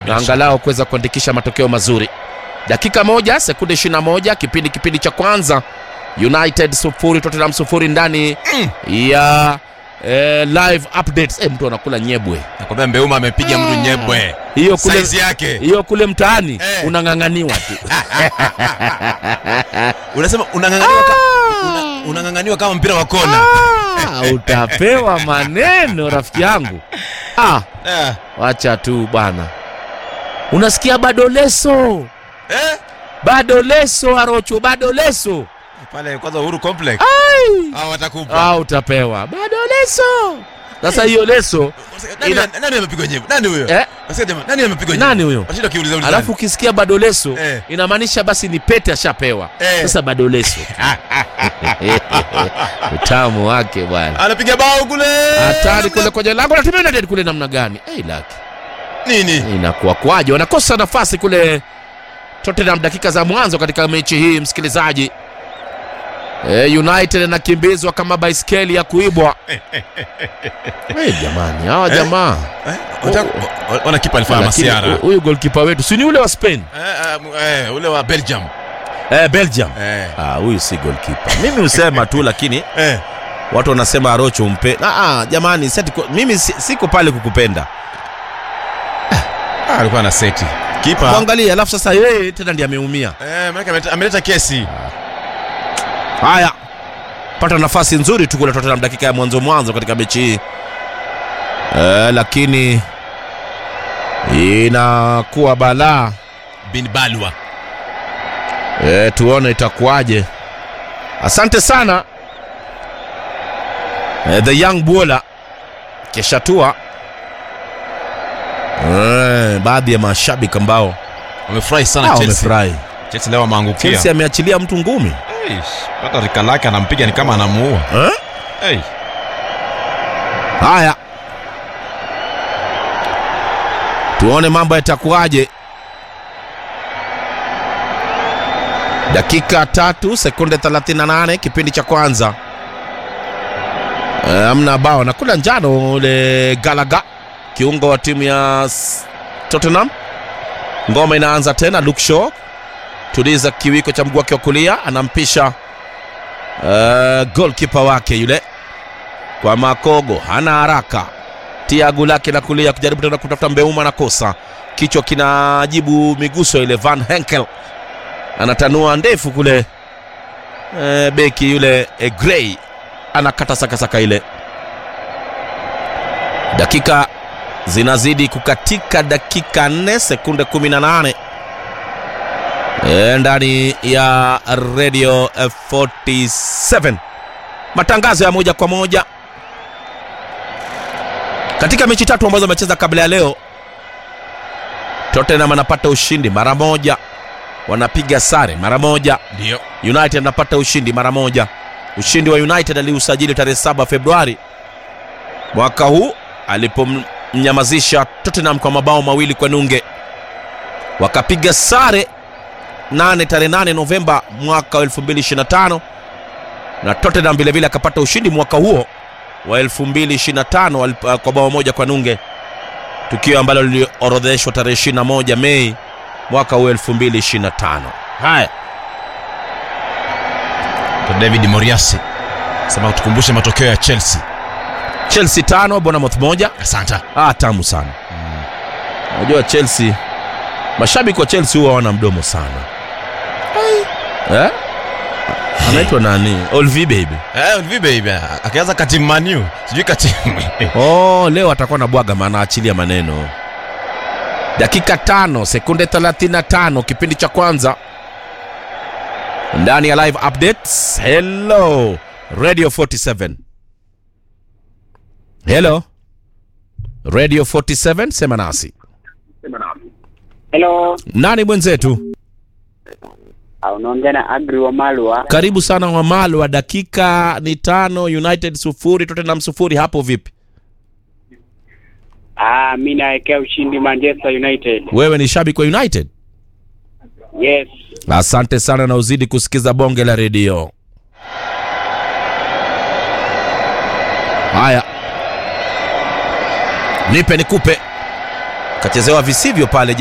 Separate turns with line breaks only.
na angalau kuweza kuandikisha matokeo mazuri. Dakika moja sekunde 21 kipindi kipindi cha kwanza, United sufuri Tottenham sufuri ndani ya eh, live updates. Eh, mtu anakula nyebwe
Nakwambia Mbeuma amepiga mtu nyebwe.
hiyo kule,
Saizi yake.
hiyo kule mtaani
Eh.
unang'ang'aniwa tu
Unasema unang'ang'aniwa ka, una, unang'ang'aniwa kama mpira wa kona.
Ah, utapewa maneno rafiki yangu ah,
Eh.
wacha tu bwana unasikia bado leso
Eh?
bado leso arocho bado leso
Pale kwanza Uhuru Complex. Hao watakupa.
ah, utapewa bado leso sasa hiyo leso
Nani
ina-
nani amepigwa nyebwe? Nani huyo?
eh,
Nasikia jamaa, nani amepigwa nyebwe?
nani huyo
Washinda kiuliza uliza.
alafu ukisikia bado leso
Eh.
inamaanisha basi ni pete ashapewa
Eh.
sasa bado leso utamu wake bwana
anapiga bao kule.
hatari kule kwenye lango la timu ya United kule namna gani hey, laki
Nini?
inakuwa kwaje wanakosa nafasi kule Tottenham dakika za mwanzo katika mechi hii msikilizaji e, United anakimbizwa kama baiskeli ya kuibwa hey, jamani hawa
Eh?
jamaa
Eh? Wataka- wa- Wana kipa alifanya
Lakini
masiara.
hu- huyu golkipa wetu si ni ule wa Spain
Eh, eh, eh, ule wa Belgium.
eh, Belgium
Eh.
Ah, huyu si golkipa mimi husema tu lakini
Eh.
watu wanasema Arocho umpe ah, ah, jamani seti, mimi si- siko pale kukupenda
Ah, alikuwa na seti. Kipa.
mwangalie alafu sasa yeye tena ndiye ameumia
Eh, maana ameleta- ameleta kesi.
Haya, pata nafasi nzuri tu kule Tottenham dakika ya mwanzo mwanzo katika mechi hii e, lakini inakuwa balaa
Bin Balwa.
e, tuone itakuwaje. Asante sana e, the young Buola keshatua e, baadhi ya mashabiki ambao
Wamefurahi sana
ah,
Chelsea.
wamefurahi.
Chelsea leo wameangukia.
Chelsea ameachilia mtu ngumi
Eish, Hata rika lake anampiga ni kama anamuua.
eh?
Hey.
Haya, tuone mambo yatakuwaje. Dakika tatu sekunde 38 kipindi cha kwanza. Eh, Amna bao nakula njano ule Galaga, kiungo wa timu ya S- Tottenham. Ngoma inaanza tena, Luke Shaw tuliza kiwiko cha mguu wake wa kulia, anampisha uh, goalkeeper wake yule kwa Makogo, hana haraka, tia guu lake la kulia kujaribu tena kutafuta Mbeuma, na kosa kichwa kinajibu miguso ile. Van Henkel anatanua ndefu kule, e, beki yule e, Gray anakata sakasaka ile. Dakika zinazidi kukatika, dakika 4 sekunde 18 e, ndani ya Radio eh, 47 matangazo ya moja kwa moja katika mechi tatu ambazo amecheza kabla ya leo. Tottenham anapata ushindi mara moja, wanapiga sare mara moja.
Ndio.
United anapata ushindi mara moja. Ushindi wa United aliusajili tarehe 7 Februari mwaka huu alipomnyamazisha Tottenham kwa mabao mawili kwa nunge, wakapiga sare nane tarehe 8 Novemba mwaka wa 2025 na Tottenham vilevile akapata ushindi mwaka huo wa 2025 walip- kwa bao moja kwa nunge, tukio ambalo liliorodheshwa tarehe 21 Mei mwaka huu 2025. Haya,
Kwa David Moriasi. Sema tukumbushe matokeo ya Chelsea.
Chelsea tano Bournemouth moja.
Asante.
Ah, tamu sana. Unajua Chelsea, mashabiki wa Chelsea huwa wana mdomo sana eh? Anaitwa nani? Olvi baby.
Eh, Olvi baby. Akianza katimu Manu. Sijui katimu.
Oh, leo atakuwa na bwaga maana achilia maneno. Dakika tano sekunde 35 kipindi cha kwanza ndani ya live updates. Hello Radio 47. Hello Radio 47, sema nasi.
Hello,
Nani mwenzetu?
Ah, unaongea na Agri wa Malwa.
Karibu sana Wamalo wa dakika ni tano, United sufuri, Tottenham sufuri. Hapo vipi?
Ah, mi naekea ushindi Manchester United.
Wewe ni shabiki wa United?
Yes.
Asante sana na uzidi kusikiza bonge la redio. Haya, nipe nikupe. kachezewa visivyo pale